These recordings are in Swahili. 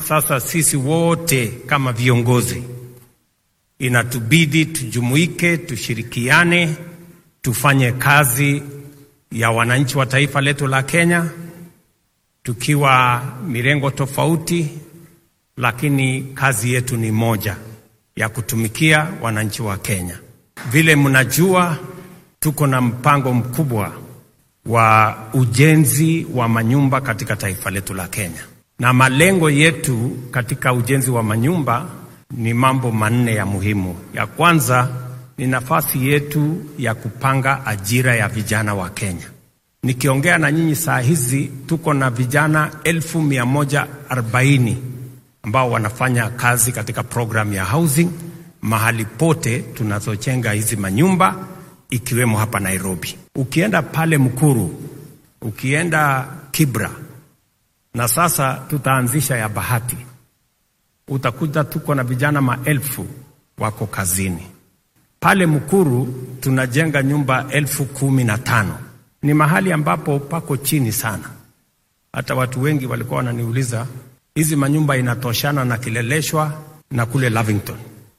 sasa sisi wote kama viongozi inatubidi tujumuike, tushirikiane, tufanye kazi ya wananchi wa taifa letu la Kenya tukiwa mirengo tofauti, lakini kazi yetu ni moja ya kutumikia wananchi wa Kenya. Vile mnajua, tuko na mpango mkubwa wa ujenzi wa manyumba katika taifa letu la Kenya, na malengo yetu katika ujenzi wa manyumba ni mambo manne ya muhimu. Ya kwanza ni nafasi yetu ya kupanga ajira ya vijana wa Kenya. Nikiongea na nyinyi saa hizi tuko na vijana elfu mia moja arobaini ambao wanafanya kazi katika program ya housing mahali pote tunazochenga hizi manyumba ikiwemo hapa Nairobi. Ukienda pale Mkuru, ukienda Kibra, na sasa tutaanzisha ya Bahati, utakuta tuko na vijana maelfu wako kazini pale Mkuru. Tunajenga nyumba elfu kumi na tano ni mahali ambapo pako chini sana. Hata watu wengi walikuwa wananiuliza hizi manyumba inatoshana na Kileleshwa na kule Lavington,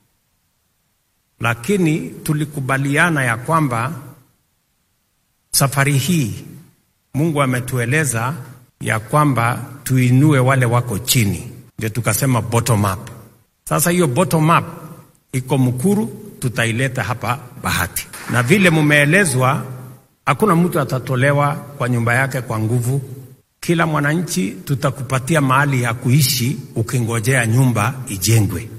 lakini tulikubaliana ya kwamba safari hii Mungu ametueleza ya kwamba tuinue wale wako chini, ndio tukasema bottom up. Sasa hiyo bottom up iko Mkuru, tutaileta hapa Bahati, na vile mumeelezwa hakuna mtu atatolewa kwa nyumba yake kwa nguvu. Kila mwananchi tutakupatia mahali ya kuishi ukingojea nyumba ijengwe.